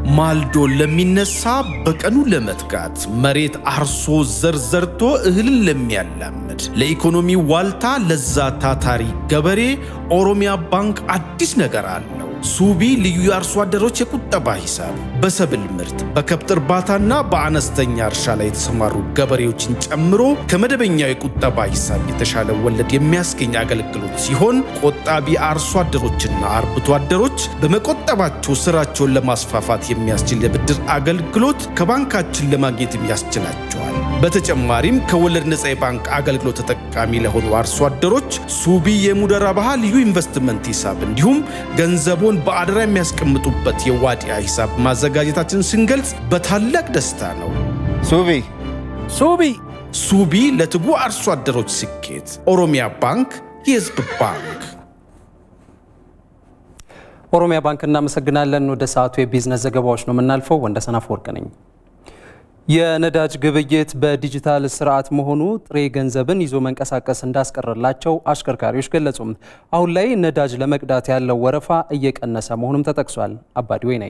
ማልዶ ለሚነሳ በቀኑ ለመትጋት መሬት አርሶ ዘር ዘርቶ እህልን ለሚያላምድ ለኢኮኖሚ ዋልታ ለዛ ታታሪ ገበሬ ኦሮሚያ ባንክ አዲስ ነገር አለው። ሱቢ ልዩ የአርሶ አደሮች የቁጠባ ሂሳብ በሰብል ምርት በከብት እርባታና በአነስተኛ እርሻ ላይ የተሰማሩ ገበሬዎችን ጨምሮ ከመደበኛው የቁጠባ ሂሳብ የተሻለ ወለድ የሚያስገኝ አገልግሎት ሲሆን ቆጣቢ አርሶ አደሮችና አርብቶ አደሮች በመቆጠባቸው ስራቸውን ለማስፋፋት የሚያስችል የብድር አገልግሎት ከባንካችን ለማግኘትም ያስችላቸዋል። በተጨማሪም ከወለድ ነፃ የባንክ አገልግሎት ተጠቃሚ ለሆኑ አርሶ አደሮች ሱቢ የሙደራ ባህ ልዩ ኢንቨስትመንት ሂሳብ እንዲሁም ገንዘቦን በአደራ የሚያስቀምጡበት የዋዲያ ሂሳብ ማዘጋጀታችን ስንገልጽ በታላቅ ደስታ ነው። ሱቢ ሱቢ ሱቢ ለትጉ አርሶ አደሮች ስኬት። ኦሮሚያ ባንክ የህዝብ ባንክ። ኦሮሚያ ባንክ እናመሰግናለን። ወደ ሰዓቱ የቢዝነስ ዘገባዎች ነው የምናልፈው። ወንደሰን አፈወርቅ ነኝ። የነዳጅ ግብይት በዲጂታል ስርዓት መሆኑ ጥሬ ገንዘብን ይዞ መንቀሳቀስ እንዳስቀረላቸው አሽከርካሪዎች ገለጹም። አሁን ላይ ነዳጅ ለመቅዳት ያለው ወረፋ እየቀነሰ መሆኑም ተጠቅሷል። አባዲ ወይናይ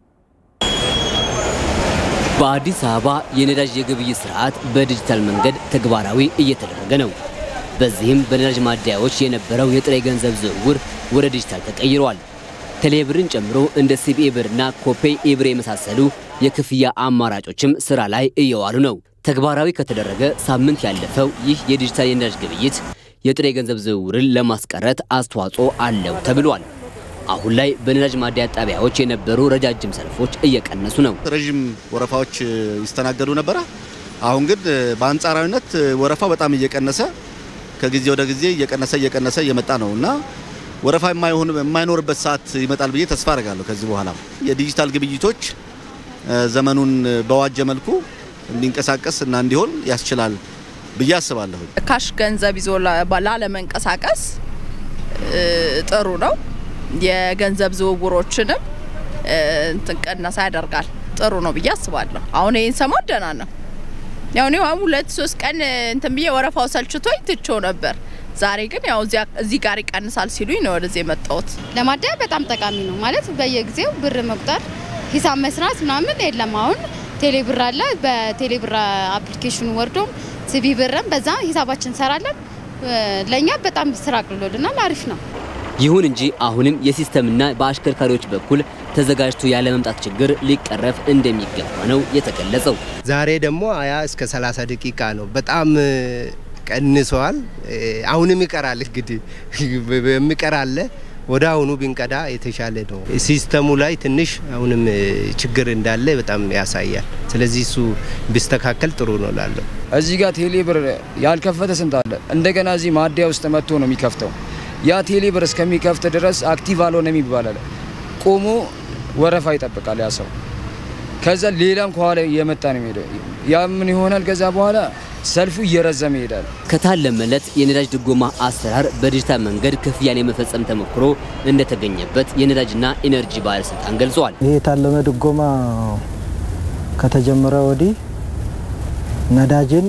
በአዲስ አበባ የነዳጅ የግብይት ስርዓት በዲጂታል መንገድ ተግባራዊ እየተደረገ ነው። በዚህም በነዳጅ ማደያዎች የነበረው የጥሬ ገንዘብ ዝውውር ወደ ዲጂታል ተቀይሯል። ቴሌብርን ጨምሮ እንደ ሲቢኢ ብርና ኮፔይ ኢብር የመሳሰሉ የክፍያ አማራጮችም ስራ ላይ እየዋሉ ነው። ተግባራዊ ከተደረገ ሳምንት ያለፈው ይህ የዲጂታል የነዳጅ ግብይት የጥሬ ገንዘብ ዝውውርን ለማስቀረት አስተዋጽኦ አለው ተብሏል። አሁን ላይ በነዳጅ ማደያ ጣቢያዎች የነበሩ ረጃጅም ሰልፎች እየቀነሱ ነው። ረዥም ወረፋዎች ይስተናገዱ ነበረ። አሁን ግን በአንጻራዊነት ወረፋው በጣም እየቀነሰ ከጊዜ ወደ ጊዜ እየቀነሰ እየቀነሰ እየመጣ ነው እና ወረፋ የማይሆን የማይኖርበት ሰዓት ይመጣል ብዬ ተስፋ አደርጋለሁ። ከዚህ በኋላ የዲጂታል ግብይቶች ዘመኑን በዋጀ መልኩ እንዲንቀሳቀስ እና እንዲሆን ያስችላል ብዬ አስባለሁ። ካሽ ገንዘብ ይዞ ላለመንቀሳቀስ ጥሩ ነው። የገንዘብ ዝውውሮችንም እንትን ቀነሳ ያደርጋል። ጥሩ ነው ብዬ አስባለሁ። አሁን ይህን ሰሞን ደህና ነው። ያው እኔ ሁለት ሶስት ቀን እንትን ብዬ ወረፋው ሰልችቶኝ ትቼው ነበር። ዛሬ ግን ያው እዚህ ጋር ይቀንሳል ሲሉኝ ነው ወደዚህ የመጣሁት። ለማደያ በጣም ጠቃሚ ነው ማለት በየጊዜው ብር መቁጠር ሂሳብ መስራት ምናምን የለም። አሁን ቴሌ ብር አለ። በቴሌ ብር አፕሊኬሽኑ ወርዶ ሲቢ ብርም በዛ ሂሳባችን እንሰራለን። ለእኛ በጣም ስራ አቅልሎልናል። አሪፍ ነው። ይሁን እንጂ አሁንም የሲስተምና በአሽከርካሪዎች በኩል ተዘጋጅቶ ያለ መምጣት ችግር ሊቀረፍ እንደሚገባ ነው የተገለጸው። ዛሬ ደግሞ ሀያ እስከ 30 ደቂቃ ነው። በጣም ቀንሰዋል። አሁንም ይቀራል እንግዲህ የሚቀር አለ። ወደ አሁኑ ብንቀዳ የተሻለ ነው። ሲስተሙ ላይ ትንሽ አሁንም ችግር እንዳለ በጣም ያሳያል። ስለዚህ እሱ ቢስተካከል ጥሩ ነው ላለው። እዚህ ጋር ቴሌ ብር ያልከፈተ ስንት አለ። እንደገና እዚህ ማደያ ውስጥ መጥቶ ነው የሚከፍተው። ያ ቴሌ ብር እስከሚከፍት ድረስ አክቲቭ አልሆነም ይባላል። ቆሞ ወረፋ ይጠብቃል ያ ሰው። ከዛ ሌላም ከኋላ እየመጣ ነው የሚሄደው። ያ ምን ይሆናል? ከዛ በኋላ ሰልፉ እየረዘመ ይሄዳል። ከታለመለት የነዳጅ ድጎማ አሰራር በዲጂታል መንገድ ክፍያን የመፈጸም ተሞክሮ እንደተገኘበት የነዳጅና ኢነርጂ ባለስልጣን ገልጿል። ይህ የታለመ ድጎማ ከተጀመረ ወዲህ ነዳጅን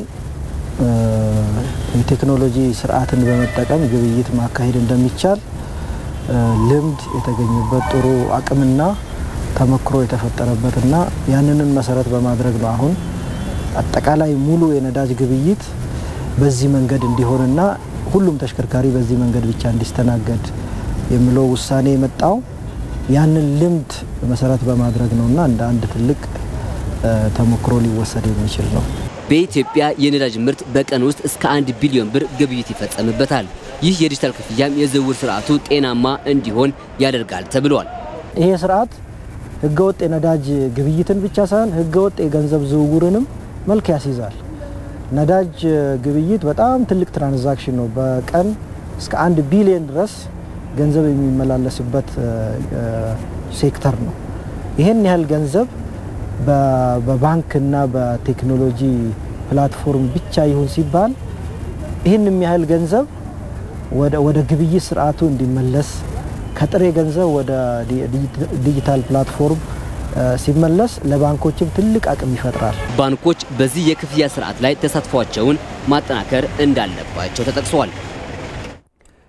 የቴክኖሎጂ ስርዓትን በመጠቀም ግብይት ማካሄድ እንደሚቻል ልምድ የተገኘበት ጥሩ አቅምና ተሞክሮ የተፈጠረበትና ያንንን መሰረት በማድረግ ነው አሁን አጠቃላይ ሙሉ የነዳጅ ግብይት በዚህ መንገድ እንዲሆንና ሁሉም ተሽከርካሪ በዚህ መንገድ ብቻ እንዲስተናገድ የሚለው ውሳኔ የመጣው ያንን ልምድ መሰረት በማድረግ ነውና እንደ አንድ ትልቅ ተሞክሮ ሊወሰድ የሚችል ነው። በኢትዮጵያ የነዳጅ ምርት በቀን ውስጥ እስከ አንድ ቢሊዮን ብር ግብይት ይፈጸምበታል። ይህ የዲጂታል ክፍያም የዝውውር ስርዓቱ ጤናማ እንዲሆን ያደርጋል ተብሏል። ይሄ ስርዓት ህገወጥ የነዳጅ ግብይትን ብቻ ሳይሆን ህገወጥ የገንዘብ ዝውውርንም መልክ ያስይዛል። ነዳጅ ግብይት በጣም ትልቅ ትራንዛክሽን ነው። በቀን እስከ አንድ ቢሊዮን ድረስ ገንዘብ የሚመላለስበት ሴክተር ነው። ይህን ያህል ገንዘብ በባንክና በቴክኖሎጂ ፕላትፎርም ብቻ ይሁን ሲባል ይህን ያህል ገንዘብ ወደ ግብይት ስርዓቱ እንዲመለስ ከጥሬ ገንዘብ ወደ ዲጂታል ፕላትፎርም ሲመለስ ለባንኮችም ትልቅ አቅም ይፈጥራል። ባንኮች በዚህ የክፍያ ስርዓት ላይ ተሳትፏቸውን ማጠናከር እንዳለባቸው ተጠቅሷል።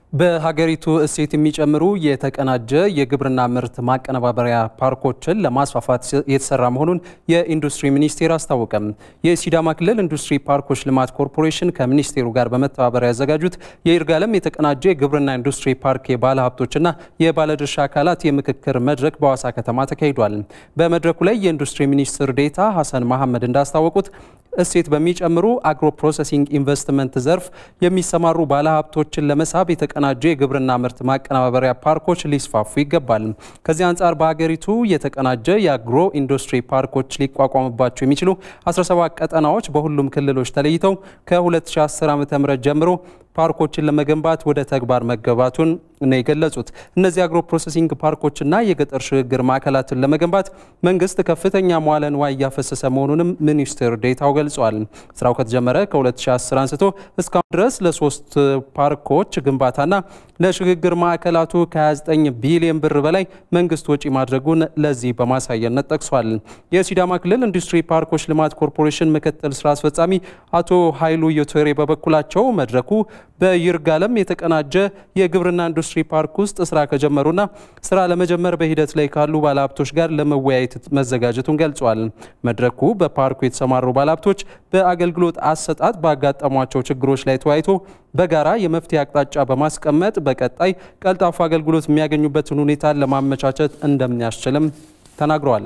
በሀገሪቱ እሴት የሚጨምሩ የተቀናጀ የግብርና ምርት ማቀነባበሪያ ፓርኮችን ለማስፋፋት የተሰራ መሆኑን የኢንዱስትሪ ሚኒስቴር አስታወቀም። የሲዳማ ክልል ኢንዱስትሪ ፓርኮች ልማት ኮርፖሬሽን ከሚኒስቴሩ ጋር በመተባበር ያዘጋጁት የይርጋለም የተቀናጀ የግብርና ኢንዱስትሪ ፓርክ የባለ ሀብቶችና የባለድርሻ አካላት የምክክር መድረክ በሐዋሳ ከተማ ተካሂዷል። በመድረኩ ላይ የኢንዱስትሪ ሚኒስትር ዴኤታ ሀሰን መሐመድ እንዳስታወቁት እሴት በሚጨምሩ አግሮ ፕሮሰሲንግ ኢንቨስትመንት ዘርፍ የሚሰማሩ ባለሀብቶችን ለመሳብ የተቀናጀ የግብርና ምርት ማቀነባበሪያ ፓርኮች ሊስፋፉ ይገባል። ከዚህ አንጻር በሀገሪቱ የተቀናጀ የአግሮ ኢንዱስትሪ ፓርኮች ሊቋቋምባቸው የሚችሉ 17 ቀጠናዎች በሁሉም ክልሎች ተለይተው ከ2010 ዓ.ም ጀምሮ ፓርኮችን ለመገንባት ወደ ተግባር መገባቱን ነው የገለጹት። እነዚህ አግሮ ፕሮሰሲንግ ፓርኮችና የገጠር ሽግግር ማዕከላትን ለመገንባት መንግስት ከፍተኛ መዋለ ንዋይ እያፈሰሰ መሆኑንም ሚኒስትር ዴኤታው ገልጿል። ስራው ከተጀመረ ከ2010 አንስቶ እስካሁን ድረስ ለሶስት ፓርኮች ግንባታና ለሽግግር ማዕከላቱ ከ29 ቢሊዮን ብር በላይ መንግስት ወጪ ማድረጉን ለዚህ በማሳየነት ጠቅሷል። የሲዳማ ክልል ኢንዱስትሪ ፓርኮች ልማት ኮርፖሬሽን ምክትል ስራ አስፈጻሚ አቶ ኃይሉ ዮቶሬ በበኩላቸው መድረኩ በይርጋለም የተቀናጀ የግብርና ኢንዱስትሪ ፓርክ ውስጥ ስራ ከጀመሩና ስራ ለመጀመር በሂደት ላይ ካሉ ባለሀብቶች ጋር ለመወያየት መዘጋጀቱን ገልጿል። መድረኩ በፓርኩ የተሰማሩ ባለሀብቶች በአገልግሎት አሰጣጥ ባጋጠሟቸው ችግሮች ላይ ተወያይቶ በጋራ የመፍትሄ አቅጣጫ በማስቀመጥ በቀጣይ ቀልጣፋ አገልግሎት የሚያገኙበትን ሁኔታን ለማመቻቸት እንደሚያስችልም ተናግረዋል።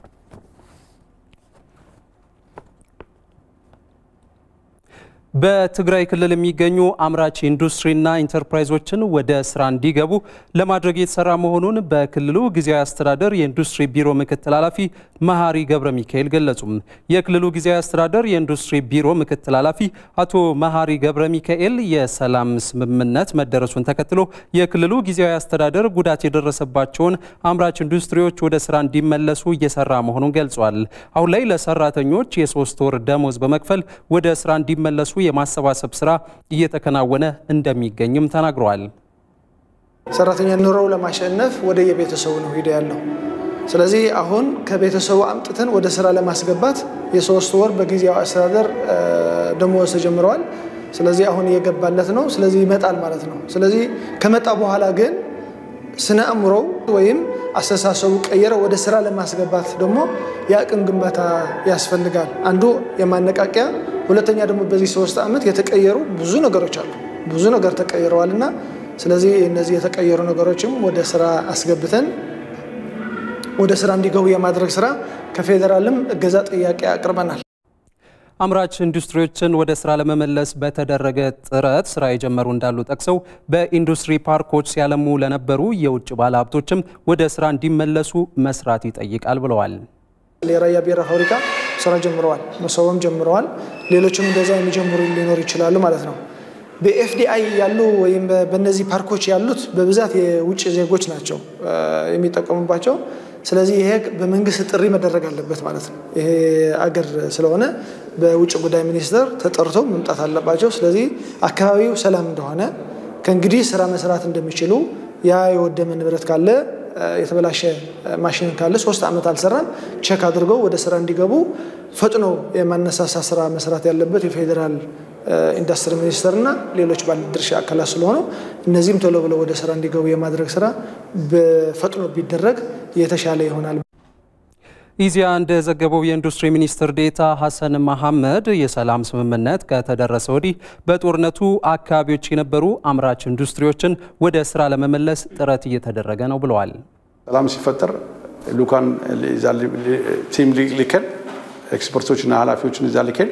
በትግራይ ክልል የሚገኙ አምራች ኢንዱስትሪና ኢንተርፕራይዞችን ወደ ስራ እንዲገቡ ለማድረግ የተሰራ መሆኑን በክልሉ ጊዜያዊ አስተዳደር የኢንዱስትሪ ቢሮ ምክትል ኃላፊ መሀሪ ገብረ ሚካኤል ገለጹ። የክልሉ ጊዜያዊ አስተዳደር የኢንዱስትሪ ቢሮ ምክትል ኃላፊ አቶ መሀሪ ገብረ ሚካኤል የሰላም ስምምነት መደረሱን ተከትሎ የክልሉ ጊዜያዊ አስተዳደር ጉዳት የደረሰባቸውን አምራች ኢንዱስትሪዎች ወደ ስራ እንዲመለሱ እየሰራ መሆኑን ገልጿል። አሁን ላይ ለሰራተኞች የሶስት ወር ደሞዝ በመክፈል ወደ ስራ እንዲመለሱ የማሰባሰብ ስራ እየተከናወነ እንደሚገኝም ተናግረዋል። ሰራተኛ ኑሮው ለማሸነፍ ወደ የቤተሰቡ ነው ሂደ ያለው። ስለዚህ አሁን ከቤተሰቡ አምጥተን ወደ ስራ ለማስገባት የሶስት ወር በጊዜያዊ አስተዳደር ደሞዝ ተጀምረዋል። ስለዚህ አሁን እየገባለት ነው። ስለዚህ ይመጣል ማለት ነው። ስለዚህ ከመጣ በኋላ ግን ስነ አእምሮው ወይም አስተሳሰቡ ቀየረ ወደ ስራ ለማስገባት ደግሞ የአቅም ግንባታ ያስፈልጋል። አንዱ የማነቃቂያ ሁለተኛ ደግሞ በዚህ ሶስት ዓመት የተቀየሩ ብዙ ነገሮች አሉ። ብዙ ነገር ተቀይረዋል እና ስለዚህ እነዚህ የተቀየሩ ነገሮችም ወደ ስራ አስገብተን ወደ ስራ እንዲገቡ የማድረግ ስራ ከፌዴራልም እገዛ ጥያቄ አቅርበናል። አምራች ኢንዱስትሪዎችን ወደ ስራ ለመመለስ በተደረገ ጥረት ስራ የጀመሩ እንዳሉ ጠቅሰው በኢንዱስትሪ ፓርኮች ሲያለሙ ለነበሩ የውጭ ባለሀብቶችም ወደ ስራ እንዲመለሱ መስራት ይጠይቃል ብለዋል። የራያ ቢራ ፋብሪካ ስራ ጀምረዋል፣ መሰቦም ጀምረዋል። ሌሎችም እንደዛ የሚጀምሩ ሊኖሩ ይችላሉ ማለት ነው። በኤፍዲአይ ያሉ ወይም በእነዚህ ፓርኮች ያሉት በብዛት የውጭ ዜጎች ናቸው የሚጠቀሙባቸው። ስለዚህ ይሄ በመንግስት ጥሪ መደረግ አለበት ማለት ነው። ይሄ አገር ስለሆነ በውጭ ጉዳይ ሚኒስቴር ተጠርተው መምጣት አለባቸው። ስለዚህ አካባቢው ሰላም እንደሆነ ከእንግዲህ ስራ መስራት እንደሚችሉ ያ የወደመ ንብረት ካለ የተበላሸ ማሽን ካለ ሶስት ዓመት አልሰራም ቼክ አድርገው ወደ ስራ እንዲገቡ ፈጥኖ የማነሳሳ ስራ መስራት ያለበት የፌዴራል ኢንዱስትሪ ሚኒስቴርና ሌሎች ባለድርሻ አካላት ስለሆኑ እነዚህም ቶሎ ብለው ወደ ስራ እንዲገቡ የማድረግ ስራ በፈጥኖ ቢደረግ የተሻለ ይሆናል። ኢዜአ እንደዘገበው የኢንዱስትሪ ሚኒስትር ዴኤታ ሀሰን መሐመድ የሰላም ስምምነት ከተደረሰ ወዲህ በጦርነቱ አካባቢዎች የነበሩ አምራች ኢንዱስትሪዎችን ወደ ስራ ለመመለስ ጥረት እየተደረገ ነው ብለዋል። ሰላም ሲፈጠር ልኡካን ቲም ልከን ኤክስፐርቶችና ኃላፊዎችን እዛ ልከን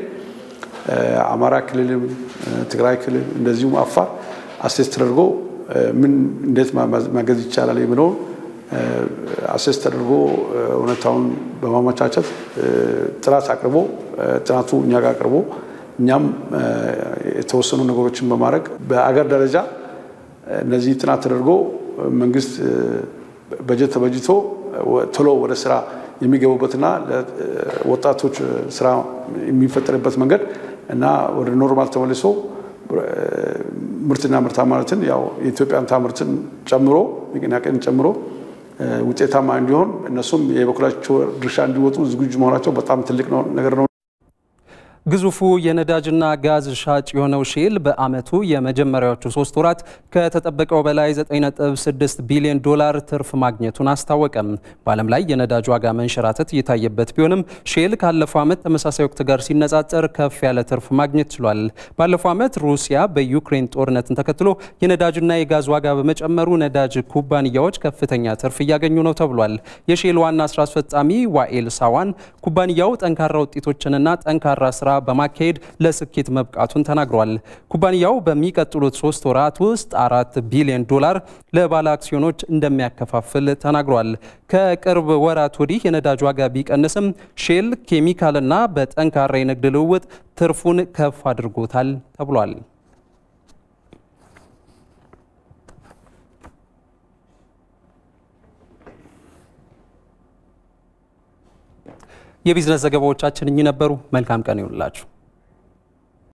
አማራ ክልልም ትግራይ ክልል እንደዚሁም አፋር አሴስ ተደርጎ ምን እንዴት ማገዝ ይቻላል የሚለውን አሴስ ተደርጎ እውነታውን በማመቻቸት ጥናት አቅርቦ ጥናቱ እኛ ጋር አቅርቦ እኛም የተወሰኑ ነገሮችን በማድረግ በአገር ደረጃ እነዚህ ጥናት ተደርጎ መንግስት በጀት ተበጅቶ ቶሎ ወደ ስራ የሚገቡበትና ወጣቶች ስራ የሚፈጠርበት መንገድ እና ወደ ኖርማል ተመልሶ ምርትና ምርታማነትን ያው የኢትዮጵያን ታምርትን ጨምሮ ንቅናቄን ጨምሮ ውጤታማ እንዲሆን እነሱም የበኩላቸው ድርሻ እንዲወጡ ዝግጁ መሆናቸው በጣም ትልቅ ነገር ነው። ግዙፉ የነዳጅና ጋዝ ሻጭ የሆነው ሼል በዓመቱ የመጀመሪያዎቹ ሶስት ወራት ከተጠበቀው በላይ 9.6 ቢሊዮን ዶላር ትርፍ ማግኘቱን አስታወቀም። በዓለም ላይ የነዳጅ ዋጋ መንሸራተት እየታየበት ቢሆንም ሼል ካለፈው ዓመት ተመሳሳይ ወቅት ጋር ሲነጻጸር ከፍ ያለ ትርፍ ማግኘት ችሏል። ባለፈው ዓመት ሩሲያ በዩክሬን ጦርነትን ተከትሎ የነዳጅና የጋዝ ዋጋ በመጨመሩ ነዳጅ ኩባንያዎች ከፍተኛ ትርፍ እያገኙ ነው ተብሏል። የሼል ዋና ስራ አስፈጻሚ ዋኤል ሳዋን ኩባንያው ጠንካራ ውጤቶችንና ጠንካራ ስራ በማካሄድ ለስኬት መብቃቱን ተናግሯል። ኩባንያው በሚቀጥሉት ሶስት ወራት ውስጥ አራት ቢሊዮን ዶላር ለባለ አክሲዮኖች እንደሚያከፋፍል ተናግሯል። ከቅርብ ወራት ወዲህ የነዳጅ ዋጋ ቢቀንስም ሼል ኬሚካልና በጠንካራ የንግድ ልውውጥ ትርፉን ከፍ አድርጎታል ተብሏል። የቢዝነስ ዘገባዎቻችን እኚህ ነበሩ። መልካም ቀን ይሁንላችሁ።